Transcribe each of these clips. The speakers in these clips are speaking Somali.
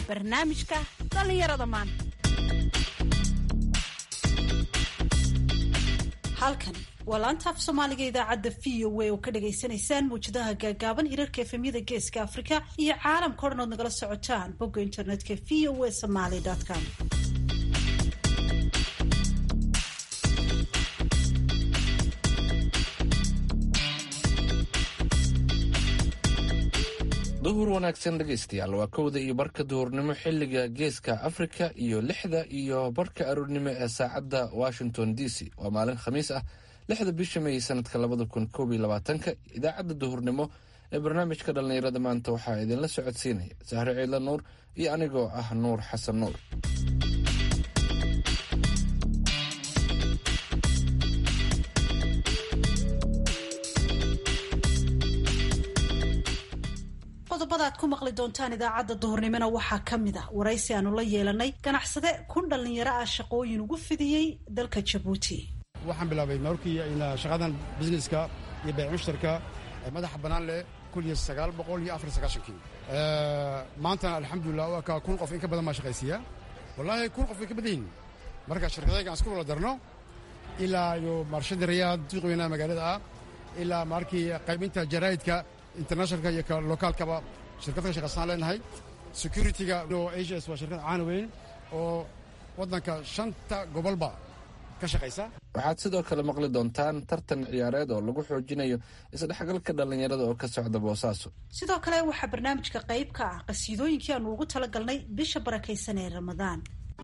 barnaamijka dhallinyarada maanta halkan waa laanta af soomaaliga idaacadda v o a oo ka dhagaysanaysaan mawjadaha gaagaaban hirarka efemyada geeska afrika iyo caalamka o dhan ood nagala socotaan bogga internetka v o a somaly com duhur wanaagsan dhegaystayaal waa kowda iyo barka duhurnimo xilliga geeska afrika iyo lixda iyo barka aroornimo ee saacadda washington d c waa maalin khamiis ah lixda bisha may sanadka labada kun koob iyo labaatanka idaacadda duhurnimo ee barnaamijka dhallinyarada maanta waxaa idinla socodsiinaya sahre ciidla nuur iyo anigoo ah nuur xasan nuur qodobada aad ku maqli doontaan idaacadda duhurnimona waxaa ka mid ah waraysi aanu la yeelanay ganacsade kun dhallinyaro ah shaqooyin ugu fidiyey dalka jabuuti waxaan bilaabay markii shaqadan busineska iyo bayc mushtarka madaxa bannaan leh kun iyo sagaal boqol iyo afar sagaashankii maantana alxamdulilah waa kaa kun qof in ka badan baa shaqaysiiya wallaahi kun qof way ka badan yihin marka shirkadayga aan isku wala darno ilaa iyo marshada rayaad suuq weynaha magaalada ah ilaa markii qaybinta jaraa'idka internationalka iyo lokaalkaba shirkad ka shaqaysaan leenahay securityga asias waa shirkad caana weyn oo waddanka shanta gobolba ka shaqaysa waxaad sidoo kale maqli doontaan tartan ciyaareed oo lagu xoojinayo isdhexgalka dhallinyarada oo ka socda boosaaso sidoo kale waxaa barnaamijka qayb ka ah qasiidooyinkii aanu ugu talagalnay bisha barakaysan ee ramadaan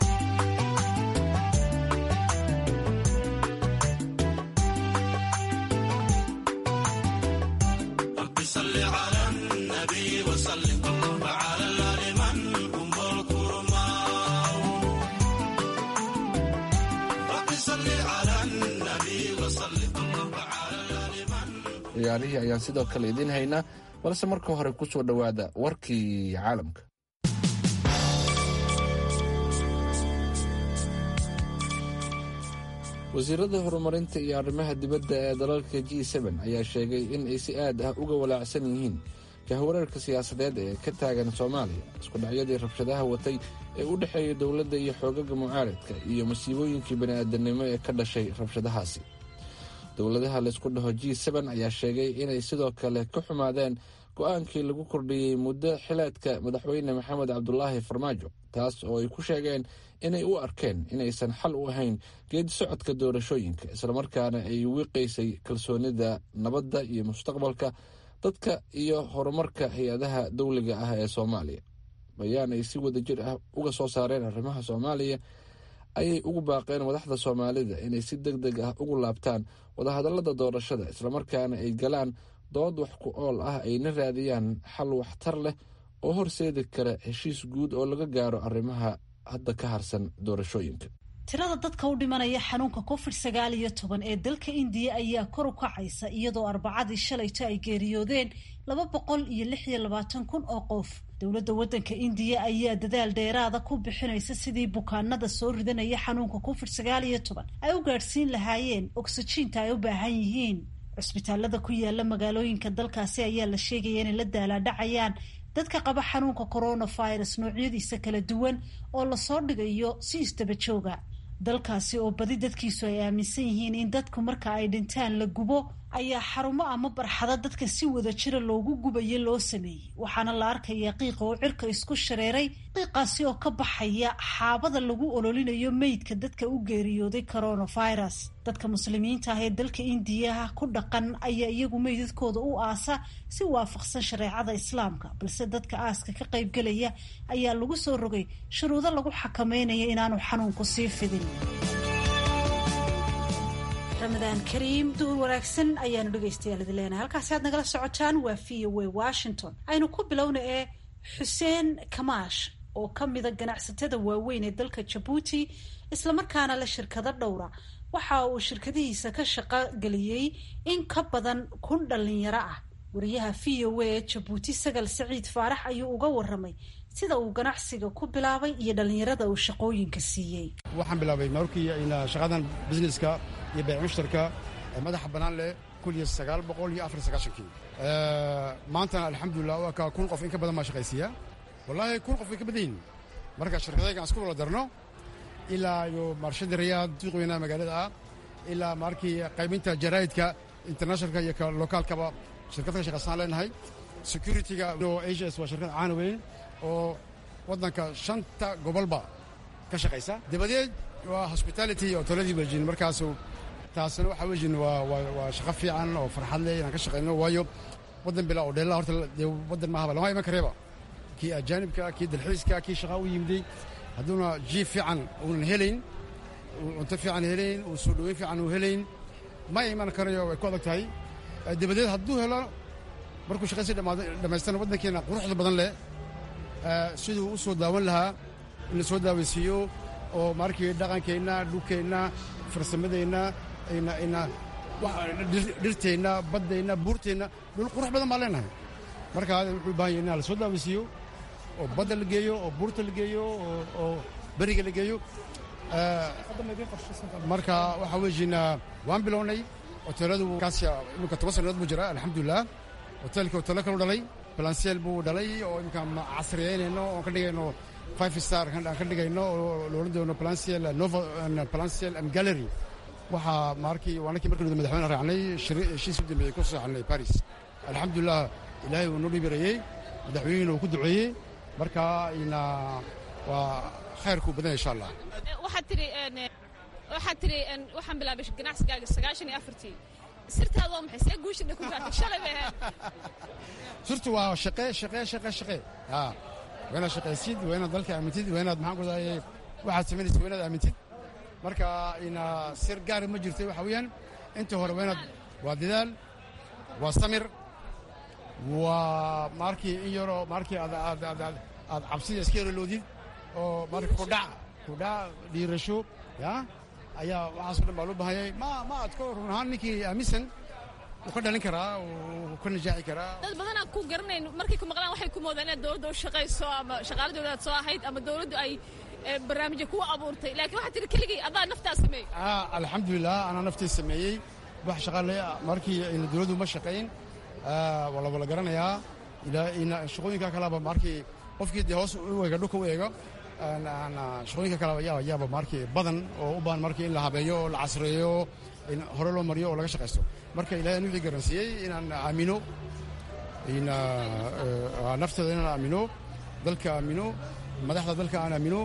ciyaarihii ayaan sidoo kale idiin haynaa balse marka hore ku soo dhowaada warkii caalamka wasiirada horumarinta iyo arrimaha dibadda ee dalalka g n ayaa sheegay in ay si aad ah uga walaacsan yihiin kahwareerka siyaasadeed ee ka taagan soomaaliya isku dhacyadii rabshadaha watay ee u dhexeeya dowladda iyo xoogaga mucaaradka iyo masiibooyinkii bani'aadanimo ee ka dhashay rabshadahaasi dowladaha laysku dhaho g ayaa sheegay inay sidoo kale ka xumaadeen go-aankii lagu kordhiyey muddo xileedka madaxweyne maxamed cabdulaahi farmaajo taas oo ay ku sheegeen inay u arkeen inaysan xal u ahayn geedi socodka doorashooyinka islamarkaana ay wiiqaysay kalsoonida nabadda iyo mustaqbalka dadka iyo horumarka hay-adaha dowliga ah ee soomaaliya bayaan ay si wada jir ah uga soo saareen arrimaha soomaaliya ayay ugu baaqeen madaxda soomaalida inay si deg deg ah ugu laabtaan wadahadallada doorashada islamarkaana ay galaan dood wax ku ool ah ayna raadiyaan xal waxtar leh oo horseedi kara heshiis guud oo laga gaaro arrimaha hadda ka harsan doorashooyinka tirada dadka u dhimanaya xanuunka covid sagaal iyo toban ee dalka indiya ayaa kor u kacaysa iyadoo arbacadii shalayto ay geeriyoodeen laba boqol iyo lix iyo labaatan kun oo qof dowladda waddanka indiya ayaa dadaal dheeraada ku bixinaysa sidii bukaanada soo ridanaya xanuunka covid sagaal iyo toban ay u gaadhsiin lahaayeen oksijiinta ay u baahan yihiin cusbitaalada ku yaala magaalooyinka dalkaasi ayaa la sheegaya inay la daalaadhacayaan dadka qaba xanuunka coronavirus noocyadiisa kala duwan oo lasoo dhigayo si isdaba jooga dalkaasi oo badi dadkiisu ay aaminsan yihiin in dadku marka ay dhintaan la gubo ayaa xarumo ama barxado dadka si wada jira loogu gubayo loo sameeyey waxaana la arkaya qiiqa oo cirka isku shareeray qiiqaasi oo ka baxaya xaabada lagu ololinayo meydka dadka u geeriyooday coronavirus dadka muslimiinta ah ee dalka indiyaha ku dhaqan ayaa iyagu meydadkooda u aasa si waafaqsan shareecada islaamka balse dadka aaska ka qaybgelaya ayaa lagu soo rogay shuruudo lagu xakameynaya inaanu xanuunku sii fidin ramadaan kariim duhur wanaagsan ayaanu dhegaystayaal idin leenahay halkaasi aad nagala socotaan waa v o a washington aynu ku bilowna ee xuseen kamaash oo ka mida ganacsatada waaweyn ee dalka jabuuti islamarkaana la shirkado dhowra waxa uu shirkadihiisa ka shaqo geliyey in ka badan kun dhallinyaro ah wariyaha v o a ee jabuuti sagal saciid faarax ayuu uga waramay sida uu ganacsiga ku bilaabay iyo dhallinyarada uu shaqooyinka siiyey waxaan bilaabay markii shaqadan busineska iyo bayc mushtarka madaxa bannaan leh kun iyo sagaal boqol iyo afar sagaashankii maantana alxamdulilah waa kaa kun qof in ka badan baa shaqaysiiya wallaahi kun qof way ka badan yihin marka shirkadaygaan isku wala darno ilaa iyo marshada riyaad suuq weynaha magaalada ah ilaa markii qaybinta jaraa'idka internationalka iyo ka lokaalkaba shirkad ka shaqaysaan leenahay securityga as waa shirkad caana weyn oo waddanka shanta gobolba ka shaqaysa dabadeed waa hospitality oo toladii wejin markaasu taasna waxa wejin waa waa shaqo fiican oo farxad leh inaan ka shaqayno waayo waddan bilaa oo dheellaa horta dee waddan maahaba lama iman kareeba kii ajaanibka kii dalxiiska kii shaqaa u yimiday hadduuna jiif fiican uunan helayn cunto fiican helayn uu soo dhoweyn fiican uu helayn ma iman karayo way ku adag tahay dabadeed hadduu helo markuu shaqaysi dhammaystana waddankeena quruxda badan leh siduu u soo daawan lahaa in la soo daawaysiiyo oo markii dhaqankeenna dhulkeenna farsamadeenna ina dhirteenna baddeenna buurteenna dhul qurux badan baan leenahay markaa wuxuu u bahan yahy inaa la soo daawaysiiyo oo badda la geeyo oo buurta la geeyo oo beriga la geeyo marka waxaa wejiina waan bilownay hoteeladu kaasya iminka toban sannadood buu jira alxamdulilah hoteelkii hoteelo kalu dhalay balanseel buu dhalay oo iminka casriyeynayno oon ka dhigayno five star aan ka dhigayno oo la odhan doono balanseel nova balanseel am gallery waxaa markii waanakii markii nuda madaxweyne raacnay heshiis u dambeeyey ku sooxanay paris alxamdulilah ilaahay uu noo dhibireeyey madaxweynena uu ku duceeyey marka ina waa khayrkuu badan insha allah waxaad tiri waxaad tiri waxaan bilaabay ganacsigaaga sagaashan iyo afartii sirtaada waa maxay see guushadha ku gaartay shalay bay ahayd sirtu waa shaqe shaqe shaqe shaqe ha waa inaad shaqaysid waa inaad dalka aamintid waa inaad maxaan ku dahay waxaad samaynaysid waa inaad aamintid marka ina sir gaara ma jirto waxa weeyaan inta hore waa inaad waa dadaal waa samir waa markii in yaroo markii aad aad aad aad cabsida iska yaroloodid oo marka kudhac kudhac dhiirasho ya ayaa waxaaso dhan baa loo bahanyay ma ma adko run ahaan ninkii aaminsan wuu ka dhalin karaa wuu ka najaaxi karaa dad badanaan ku garanayn markay ku maqlaan waxay ku moodaan inaad dowladda u shaqayso ama shaqaaladooda aad soo ahayd ama dowladdu ay barnaamijya kuwa abuurtay laakiin waxaad tiri keligay adaa naftaa sameeyey alxamdulilah anaa naftii sameeyey wax shaqaale markii ina dowladdu ma shaqayn waa la wala garanayaa shaqooyinka kaleba markii qofkii dee hoos u eega dhulka u eego shaqooyinka kaleba yaa yaaba markii badan oo u baahan markii in la habeeyo oo la casreeyo in hore loo mariyo oo laga shaqaysto marka ilahay an wixii garansiiyey inaan aamino nafteeda inaan aamino dalka aamino madaxda dalka aan aamino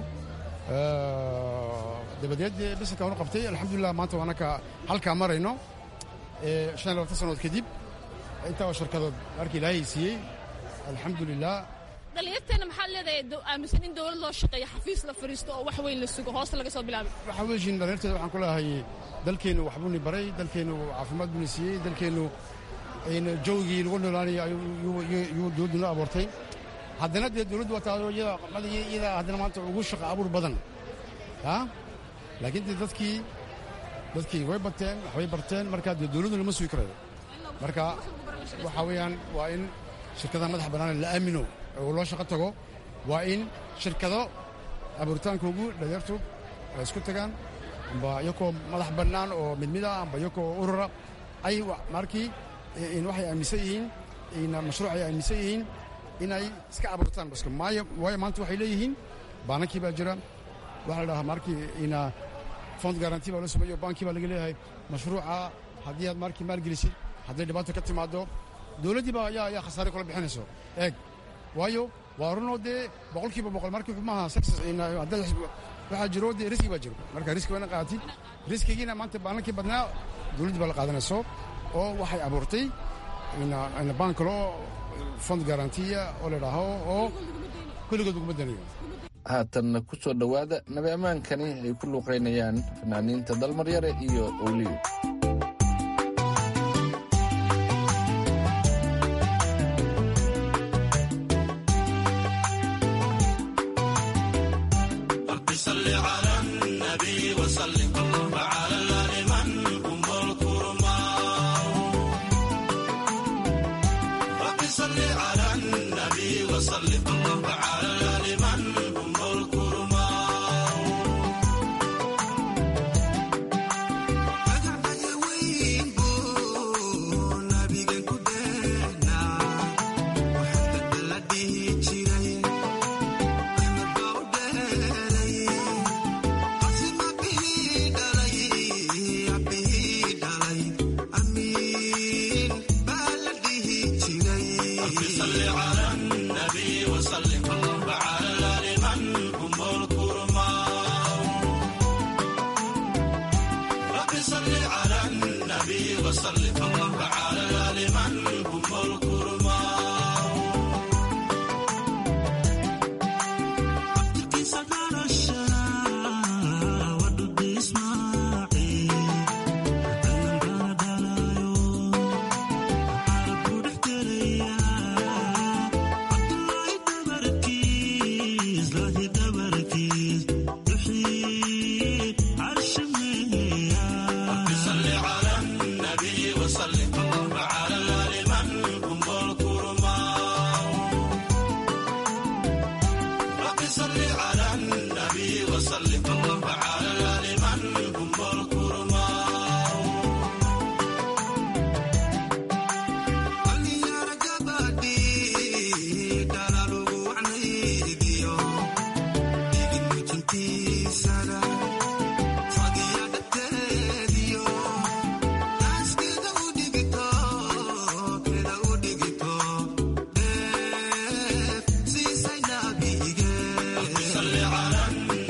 dabadeed bisanka anu qabtay alxamdulilah maanta waanaka halkaa marayno shan iyo labatan sannadood kadib intaa oo shirkadood markii ilaahay siiyey alxamdulilah dhalinyarteena maxaad leedahay aaminsan in dowlad loo shaqeeyo xafiis la fadhiisto oo wax weyn la sugo hoosta laga soo bilaabay waxaa wejiin dhalinyarteeda waxaan ku leeyahay dalkeennu waxbuuni baray dalkeennu caafimaad buuni siiyey dalkeennu jawgii lagu noolaanaya yuu dowladdu noo abuurtay haddana dee dowladdu waa taado iyada haddana maanta ugu shaqa abuur badan ya laakiin dee dadkii dadkii way bateen waxbay barteen marka dee dowladdu lama sugi karayo marka waxaa weeyaan waa in shirkadaha madaxa bannaan la aamino oo loo shaqo tago waa in shirkado abuuritaankoogu dhalinyartu ay isku tagaan amba iyakoo madax bannaan oo midmida amba iyakoo urura ay markii waxay aaminsan yihiin mashruuc ay aaminsan yihiin inay iska abuurtaan baska maayo waayo maanta waxay leeyihiin baanankii baa jira waxaa la dhahaa markii ina fond garanti baa loo sameeyo baankii baa laga leeyahay mashruuca haddii aad markii maalgelisid hadday dhibaato ka timaado dowladdii baa yaa khasaare kula bixinayso eeg waayo waa runoo dee boqolkiiba boqol markii xumaha success waxaa jiro dee riski baa jiro marka riski waa ina qaadatid riskigiina maanta baanankii badnaa dowladdii baa la qaadanayso oo waxay abuurtay ina baan kaloo fond garantiya oo la dhaaho oo kulligood uguma danayo haatanna ku soo dhowaada nabi ammaankani ay ku luuqaynayaan fanaaniinta dalmaryare iyo owliyo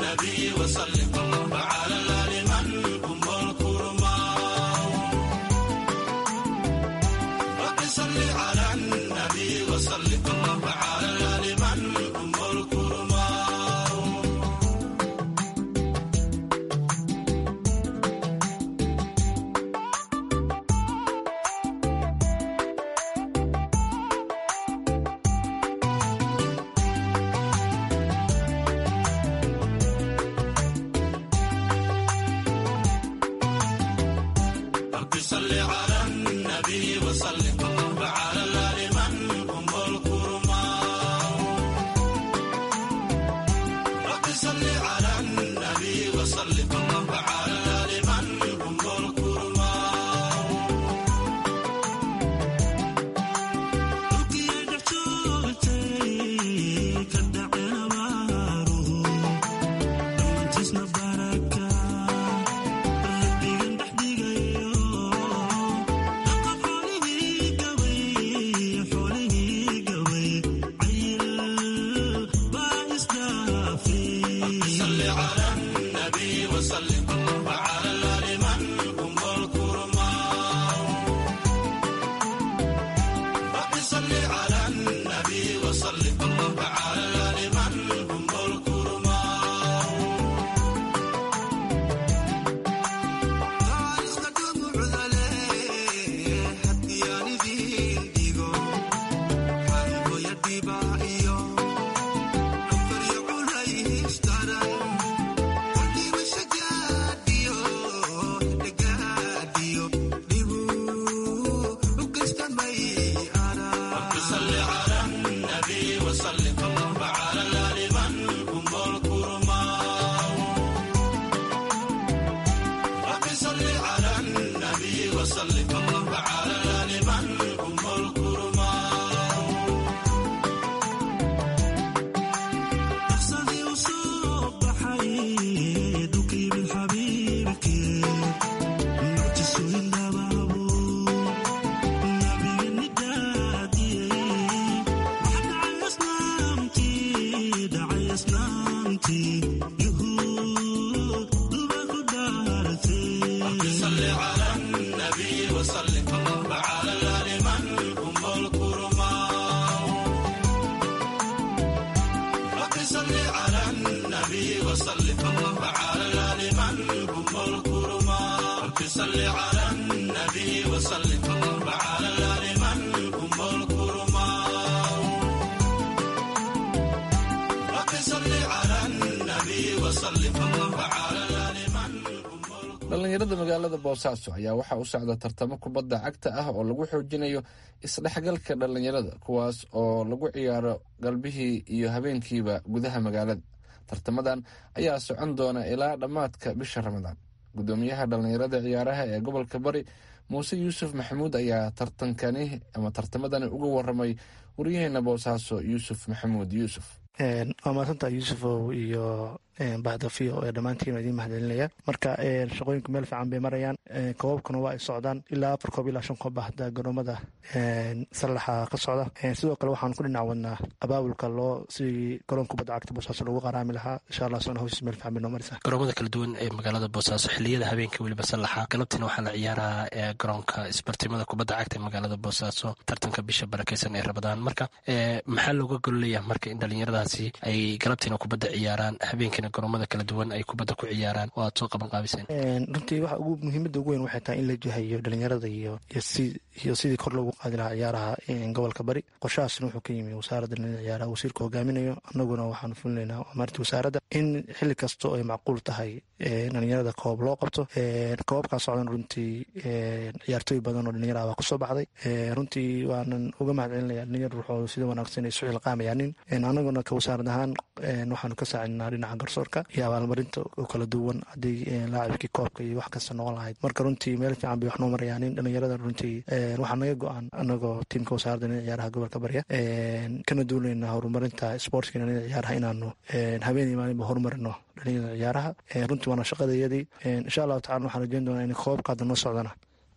dhallinyarada magaalada boosaaso ayaa waxaa u socda tartamo kubadda cagta ah oo lagu xoojinayo isdhexgalka dhallinyarada kuwaas oo lagu ciyaaro galbihii iyo habeenkiiba gudaha magaalada tartamadan ayaa socon doona ilaa dhammaadka bisha ramadaan gudoomiyaha dhallinyarada ciyaaraha ee gobolka bari muuse yuusuf maxamuud ayaa tartankani ama tartamadani uga waramay wariyaheena boosaaso yuusuf maxamuud yuusuf waa maadsantaa yuusufow iyo bahdafiyo ee dhammaantiin idiin mahadcelinaya marka shaqooyinku meel fiican bay marayaan koobabkuna waa ay socdaan ilaa afar koob ilaa shan koob ah hadda garoomada sallaxa ka socda sidoo kale waxaan ku dhinac wadnaa abaabulka loo sidii garoonka kubadda cagta boosaaso lagu qaraami lahaa insha allah soona hawshiis meel fiican bay noo maraysaa garoomada kala duwan ee magaalada boosaaso xiliyada habeenka weliba sallaxa galabtiina waxaa la ciyaaraa ee garoonka isbartimada kubadda cagta ee magaalada boosaaso tartanka bisha barakeysan ee rabadaan marka maxaa looga gololaya marka in dhalinyaradaasi ay galabtiina kubadda ciyaaraan habeenkiina garoomada kala duwan ay kubadda ku ciyaaraan oo aad soo qaban qaabiseen runtii waxa ugu muhiimada ugu weyn waxay tahay in la jihayo dhalinyarada iyo iyo sidii kor loogu qaadi lahaa ciyaaraha gobolka bari qorshahaasna wuxuu ka yimi wasaaradda dhalinyarada ciyaaraha wasiirka hogaaminayo annaguna waxaanu fulinaynaa amaarinta wasaaradda in xilli kasta oo ay macquul tahay dhalinyarada koob loo qabto koobabkaa socdan runtii ciyaartooy badan oo dhalinyara waa kusoo baxday runtii waanan uga mahad celinaya dhalinyar ruuxooda sida wanaagsan ay isu xilqaamayaanin annaguna ka wasaarad ahaan waxaanu ka saacidnaa dhinaca garsoorka iyo abaalmarinta oo kala duwan haddii laacibkii koobka iyo wax kasta noqon lahayd marka runtii meel fiican bay wax noo marayaanin dhalinyarada runtii waxaa naga go-aan anagoo tiimka wasaaradda dhinaca ciyaaraha gobolka barya kana duulayna horumarinta sportska dhinaca ciyaaraha inaanu habeenii maalinba horumarino dhalinyarada ciyaaraha runtii waana shaqadayadii insha allahu tacala waxaan rajeyn doonaa in koobka hadda noo socdana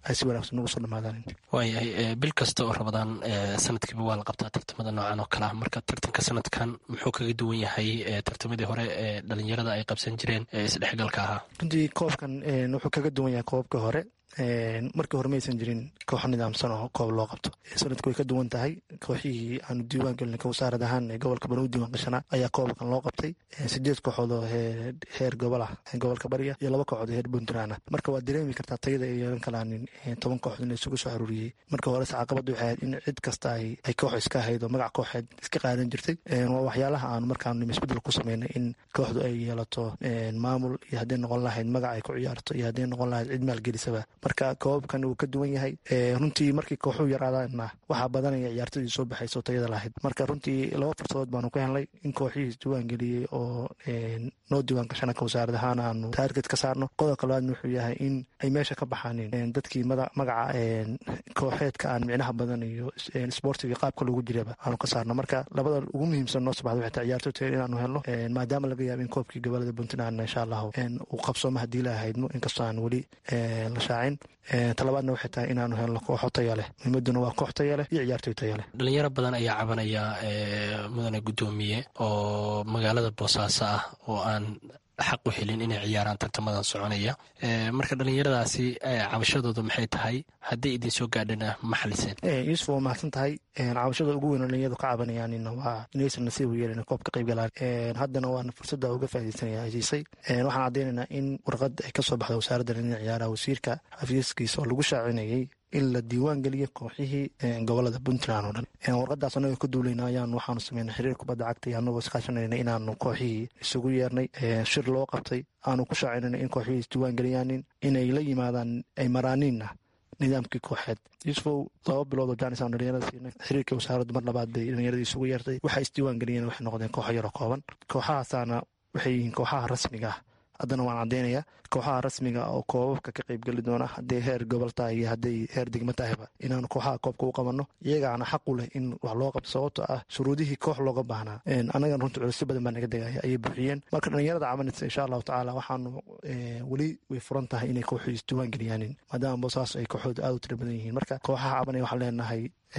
ay si wanaagsan ugu soo dhamaadaan waayahay bil kasta oo rabadaan sanadkiiba waa la qabtaa tartamada noocan oo kale ah marka tartanka sanadkan muxuu kaga duwan yahay tartamadii hore ee dhalinyarada ay qabsan jireen ee isdhexgalka ahaa runtii koobkan wuxuu kaga duwan yahay koobabka hore markii hore maysan jirin kooxo nidaamsan oo koob loo qabto sanadku way ka duwan tahay kooxihii aanu diiwaan gelina wasaarad ahaan ee gobolka bari u diiwaan gashanaa ayaa koobkan loo qabtay sideed kooxood oo heer gobol ah gobolka bariya iyo laba kooxood oo heer puntland ah marka waad dareemi kartaa tayada ay yeelan kalaanin toban kooxood in isugu soo aruuriyey marka hore caqabadda waxay ahayd in cid kasta ay koox iska ahayd oo magac kooxeed iska qaadan jirtay waa waxyaalaha aanu markaanu isbedel ku sameynay in kooxdu ay yeelato maamul iyo hadday noqon lahayd magac ay ku ciyaarto iyo hadday noqon lahayd cid maalgelisaba marka koobabkan uu ka duwan yahay runtii markii kooxuu yaraadaana waxaa badanaya ciyaartadii soo baxayso tayada lahayd marka runtii laba fursadood baanu ka helnay in kooxihii diiwaan geliyey oo noo diiwaan gashana ka wasaarad ahaan aanu taarget ka saarno qodobka labaadna wuxuu yahay in ay meesha ka baxaanin dadkii magaca kooxeedka aan micnaha badan iyo sportiga qaabka loogu jiraba aanu ka saarno marka labada ugu muhiimsan noo sabaxda waxay tahay ciyaartoy tayo inaanu helno maadaama laga yaabo in koobkii gobolada puntland insha allahu uu qabsooma haddii la ahaydno inkastoo aan weli la shaacin talabaadna waxay tahay inaanu helno kooxo taya leh muhiimaduna waa koox taya leh iyo ciyaartoy taya leh dhalinyaro badan ayaa cabanaya mudane guddoomiye oo magaalada boosaaso ah oo aan xaq u helin inay ciyaaraan tartamadan soconaya marka dhalinyaradaasi cabashadooda maxay tahay hadday idin soo gaadhana ma xaliseen yuusuf waa mahadsan tahay cabashada ugu weyn oo dhalinyaradu ka cabanayaan waa inaysan nasiib u yeelin koob ka qayb galaan haddana waana fursadda uga faaidaysanaya hesiisay waxaan caddaynaynaa in warqad ay kasoo baxda wasaaradda dhinaca ciyaaraha wasiirka xafiiskiisa oo lagu shaacinayay in la diiwaan geliyo kooxihii gobolada puntland oo dhan warqadaas anagoo ka duulayna ayaan waxaanu sameynay xiriir kubadda cagta iyo anagoo iskaashanayna inaanu kooxihii isugu yeernay shir loo qabtay aanu ku shaacinayna in kooxihii isdiiwaan geliyaanin inay la yimaadaan ay maraaniinna nidaamkii kooxeed yusufow laba bilood oo jaanis aan dhalinyarada siinay xiriirkii wasaaraddu mar labaad bay dhalinyaradii isugu yeertay waxay isdiiwaan geliyeen waxay noqdeen kooxo yaroo kooban kooxahaasaana waxay yihiin kooxaha rasmiga ah haddana waan caddaynayaa kooxaha rasmiga oo koobabka ka qaybgeli doona hadday heer gobol tahay iyo hadday heer degmo tahayba inaanu kooxaha koobka u qabanno iyagaana xaq u leh in wax loo qabto sababto ah shuruudihii koox looga baahnaa annagan runtii culusyo badan baa naga degaya ayay buuxiyeen marka dhalinyarada cabanaysa insha allahu tacaala waxaanu weli way furan tahay inay kooxii isdiiwaan geliyaanin maadaama boosaaso ay kooxooda aad u tira badan yihiin marka kooxaha cabanaya waxaan leenahay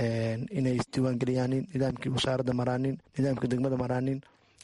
inay isdiiwaan geliyaanin nidaamkii wasaaradda maraanin nidaamkii degmada maraanin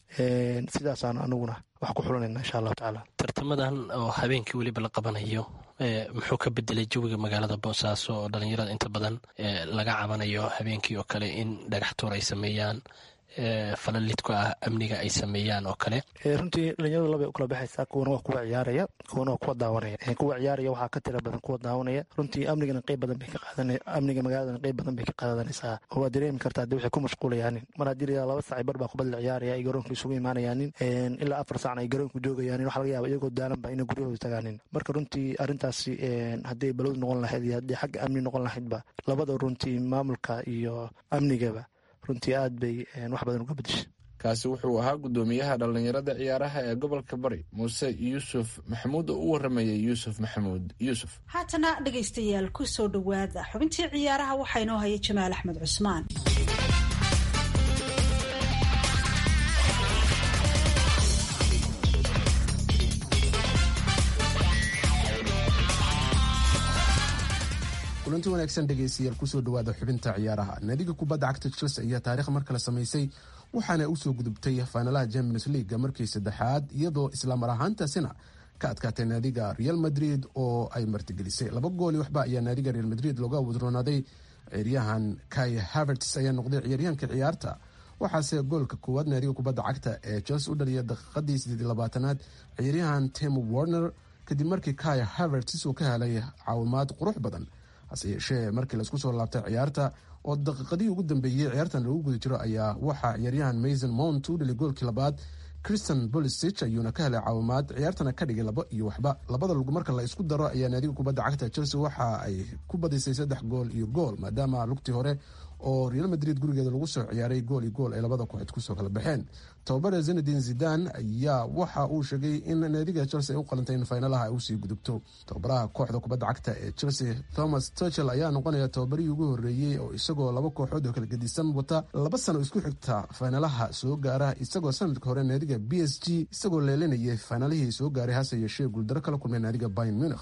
sidaasaan anaguna wax ku xulanayna insha allahu tacaala tartamadan oo habeenkii weliba la qabanayo muxuu ka bedelay jawiga magaalada boosaaso oo dhalinyarada inta badan laga cabanayo habeenkii oo kale in dhagax tuur ay sameeyaan falalidku ah amniga ay sameeyaan oo kale runtii dhalinyaradu labay u kala baxaysaa kuwana waa kuwa ciyaaraya kuwana waa kuwa daawanaya kuwa ciyaaraya waxaa ka tira badan kuwa daawanaya runtii amnigana qeyb badan bay ka qaadan amniga magaaladana qeyb badan bay ka qaadanaysaa oo waad dareemi kartaa dee waxay ku mashquulayaanin mar haddii la laba saaci bar baa kubadda la ciyaaraya ay garoonka isugu imaanayaanin ilaa afar saacna ay garoonka joogayaanin waxa laga yaaba iyagoo daalanba inay guryahooda tagaanin marka runtii arrintaasi hadday balowd noqon lahayd iyo haddii xagga amni noqon lahaydba labada runtii maamulka iyo amnigaba runtii aad bay wax badan uga bedeshay kaasi wuxuu ahaa guddoomiyaha dhallinyarada ciyaaraha ee gobolka bari muuse yuusuf maxamuud oo u waramayay yuusuf maxamuud yuusuf haatana dhegaystayaal ku soo dhowaada xubintii ciyaaraha waxaa inoo haya jamaal axmed cusmaan kulanti wanaagsan dhegaystayaal kusoo dhawaada xubinta ciyaaraha naadiga kubadda cagta chelsea ayaa taarikh mar kale samaysay waxaana usoo gudubtay faanalaha champions leaga markii saddexaad iyadoo islamar ahaantaasina ka adkaatay naadiga real madrid oo ay martigelisay laba gooli waxba ayaa naadiga real madrid looga wadroonaaday ciyaaryahan kai haverts ayaa noqday ciyaaryahanka ciyaarta waxaase goolka koowaad naadiga kubadda cagta ee chelsea u dhaliya daqiiqadii sideed labaatanaad ciyaaryahan tim warner kadib markii kai haverts uu ka helay caawimaad qurux badan hase yeeshee markii laisku soo laabtay ciyaarta oo daqiiqadihii ugu dambeeyey ciyaartan lagu guda jiro ayaa waxaa ciyaaryahan mason mount u dhalay goolkii labaad christian bolisich ayuuna ka helay caawimaad ciyaartana ka dhigay laba iyo waxba labada lug marka la isku daro ayaa naadiga kubadda cagta chelsea waxa ay ku badisay saddex gool iyo gool maadaama lugtii hore oo real madrid gurigeeda lagu soo ciyaaray gool iyo gool ay labada kooxood kusoo kala baxeen tababare zenadin zidan ayaa waxa uu sheegay in naadiga chelsea ay u qalantay in faynalaha ay usii gudubto tababaraha kooxda kubadda cagta ee chelsea thomas tuchel ayaa noqonaya tababarihii ugu horeeyey oo isagoo laba kooxood oo kala gedisan wata laba sano isku xigta faynalaha soo gaara isagoo sanadka hore naadiga b s g isagoo leelinayay faynalihii soo gaaray hase yeeshee guuldaro kala kulmay naadiga bayn munich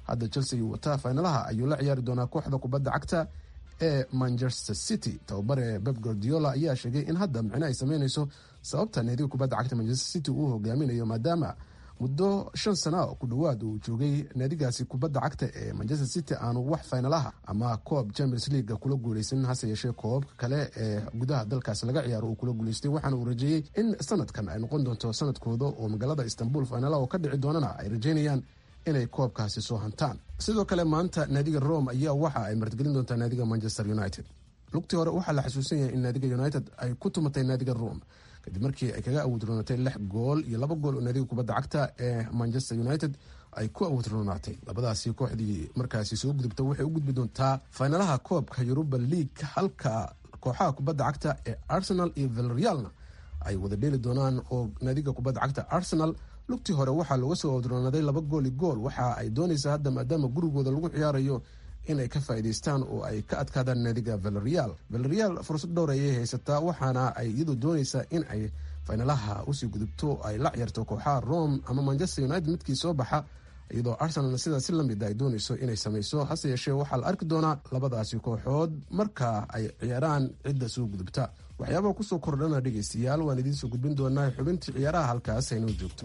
hadda chelsea wataa faynalaha ayuu la ciyaari doonaa kooxda kubadda cagta ee manchester city tababare beb guardiola ayaa sheegay in hadda micno ay sameyneyso sababta naadiga kubadda cagta manchester city uu hogaaminayo maadaama muddo shan sana ku dhowaad uu joogay naadigaasi kubadda cagta ee manchester city aanu wax faynalaha ama koob champions leaga kula guuleysanin hase yeeshee koobabka kale ee gudaha dalkaasi laga ciyaaro uu kula guuleystay waxaana uu rajeeyey in sanadkan ay noqon doonto sanadkooda oo magaalada istanbul faynalaha oo ka dhici doonana ay rajeynayaan inay koobkaasi soo hantaan sidoo kale maanta naadiga rome ayaa waxa ay martigelin doontaa naadiga manchester united lugtii hore waxaa la xasuusan yahay in naadiga united ay ku tumatay naadiga rome kadib markii ay kaga awoodroonatay lix gool iyo laba gool oo naadiga kubadda cagta ee manchester united ay ku awoodroonaatay labadaasi kooxdii markaasi soo gudubta waxay u gudbi doontaa faynalaha koobka yuruba league halka kooxaha kubadda cagta ee arsenal iyo villarrealna ay wada dheeli doonaan oo naadiga kubadda cagta arsenal lugtii hore waxaa looga soo awoodroonaaday laba gooli gool waxa ay doonaysaa hadda maadaama gurigooda lagu ciyaarayo inay ka faa'iidaystaan oo ay ka adkaadaan naadiga villarreal villarreal fursad dhowr ayay haysataa waxaana ay iyadu doonaysaa in ay faynalaha usii gudubto ay la ciyaarto kooxaha rome ama manchester united midkii soo baxa iyadoo arsenalna sidaas si lamid ay doonayso inay samayso hase yeeshee waxaa la arki doonaa labadaasi kooxood marka ay ciyaaraan cidda soo gudubta waxyaabaha kusoo kordhana dhegeystayaal waan idiin soo gudbin doonaa xubintii ciyaaraha halkaas aynoo joogto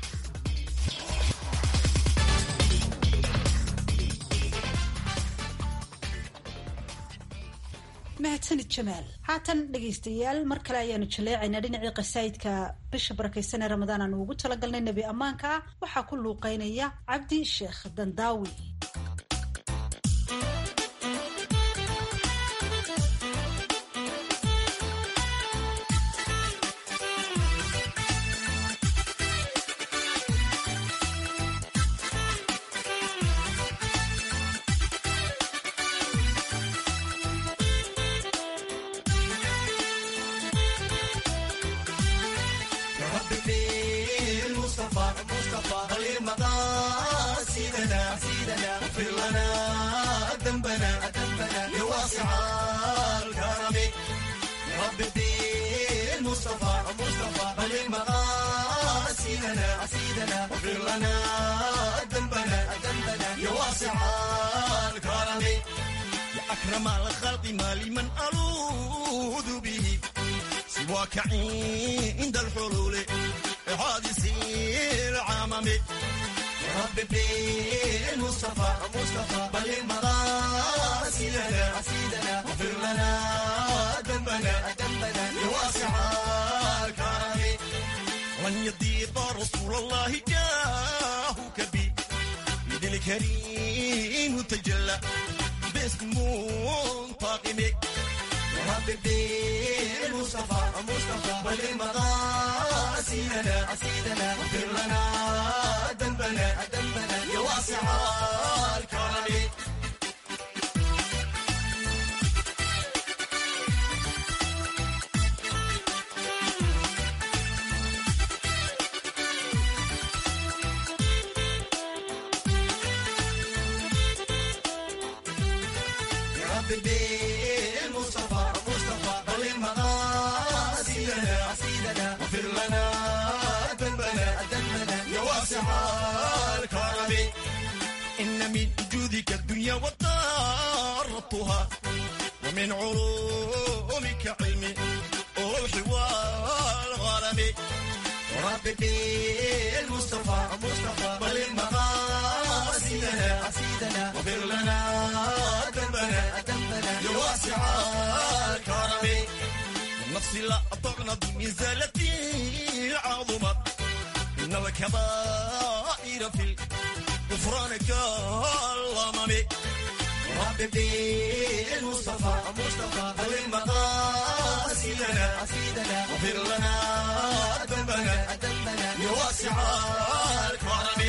mahadsanid jamaal haatan dhegaystayaal mar kale ayaanu jaleecaynaa dhinacii qasaayidka bisha barakaysan ee ramadaan aanu ugu talagalnay nebi ammaanka ah waxaa ku luuqeynaya cabdi sheekh dandaawi أكرم الخلق ما لمن ألوذ به سواك عند الحلول حادث العمم رب المصطفى مصطفى بل المغاسلنا أسيدنا واغفر لنا ذنبنا ذنبنا يا واسع الكرم لن يضيق رسول الله جاهك بي بيد الكريم تجلى باسم منتقم ربي المصطفى مصطفى وللمغاسلنا أسيدنا واغفر لنا ذنبنا ذنبنا يا واسع الكرم المصطفى مصطفى وللمغاسلنا أسيدنا واغفر لنا ذنبنا ذنبنا يا واسع الكرم إن من جودك الدنيا وطارتها ومن علومك علمي والروح والغرم ربي المصطفى مصطفى وللمغاسلنا أسيدنا واغفر لنا ذنبنا ذنبنا يا واسع الكرم النفس لا أطغنا بمزالة عظمت إن الكبائر في غفرانك الغمم ربي المصطفى مصطفى وللمغاسلنا أسيدنا واغفر لنا ذنبنا ذنبنا يا واسع الكرم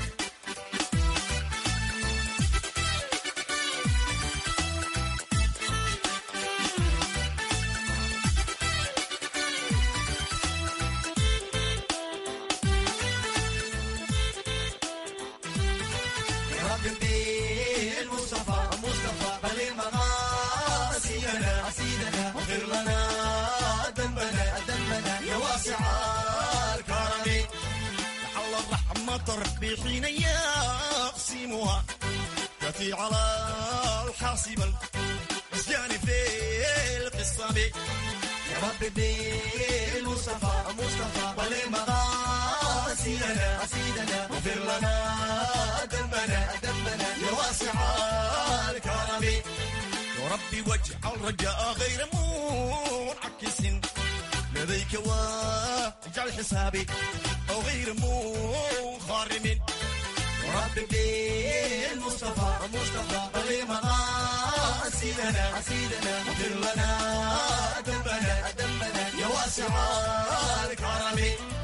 ربي المصطفى مصطفى وللمغاسلنا أسيدنا واغفر لنا ذنبنا ذنبنا يا واسع الكرم لعل رحمة ربي حين يقسمها تأتي على الحاصب الأسجان في القصة بي يا رب بالمصطفى مصطفى ولمغاسلنا أسيدنا اغفر لنا ذنبنا ذنبنا يا واسع الكرم يا ربي واجعل رجاء غير منعكس لديك واجعل حسابي أو غير منخرم يا رب بالمصطفى مصطفى ولمغاسلنا أسيدنا اغفر لنا ذنبنا ذنبنا يا واسع الكرم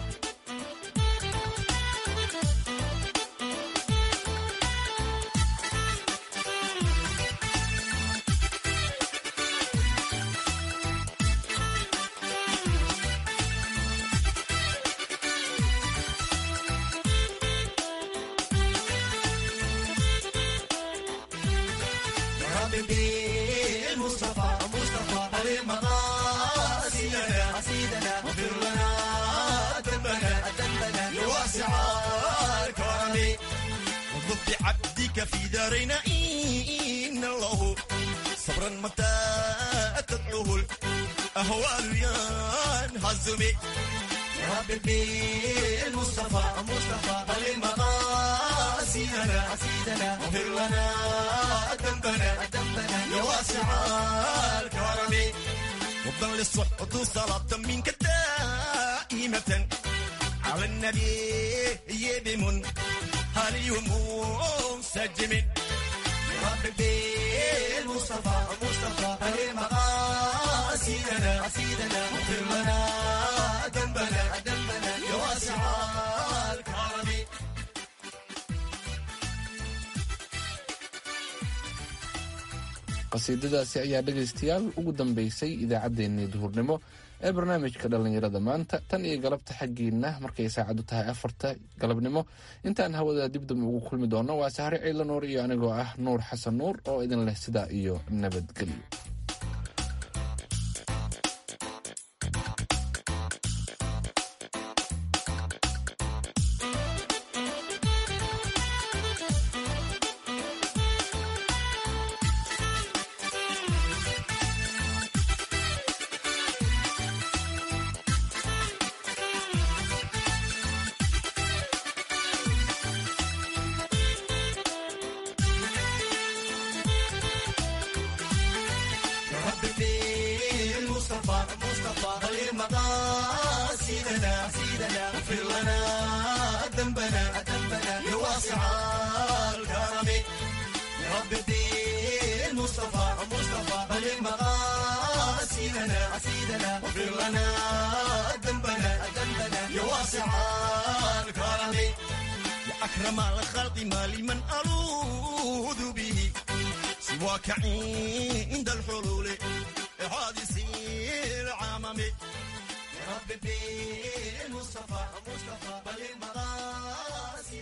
المصطفى مصطفى ولمغاسلنا أسيدنا اغفر لنا ذنبنا ذنبنا يا واسع الكرم وضب عبدك في دارنا إن الله صبرا متى تدعوه الأهوال ينهزم يا رب المصطفى مصطفى ولمغاسلنا أسيدنا اغفر لنا ذنبنا ذنبنا يا واسع الكرم وفضل للصحة صلاة منك دائمة على النبي بمن هل يوم سجم يا رب المصطفى مصطفى المغاسلنا أسيدنا اغفر لنا ذنبنا ذنبنا يا واسع الكرم qasiidadaasi ayaa dhegaystayaal ugu dambeysay idaacaddeenii duhurnimo ee barnaamijka dhallinyarada maanta tan iyo galabta xaggiina markay saacadu tahay afarta galabnimo intaan hawada dibdam ugu kulmi doono waa sahre ciila nuur iyo anigoo ah nuur xasan nuur oo idin leh sidaa iyo nabadgelyo يا رب المصطفى مصطفى المغاسلنا سيدنا اغفر لنا ذنبنا ذنبنا يا واسع الكرم يا رب المصطفى مصطفى المغاسلنا سيدنا اغفر لنا ذنبنا ذنبنا يا واسع الكرم يا أكرم الخلق ما لمن ألوذ به سواك عند الحلول حادث العمم يا رب بالمصطفى مصطفى بل المغاسل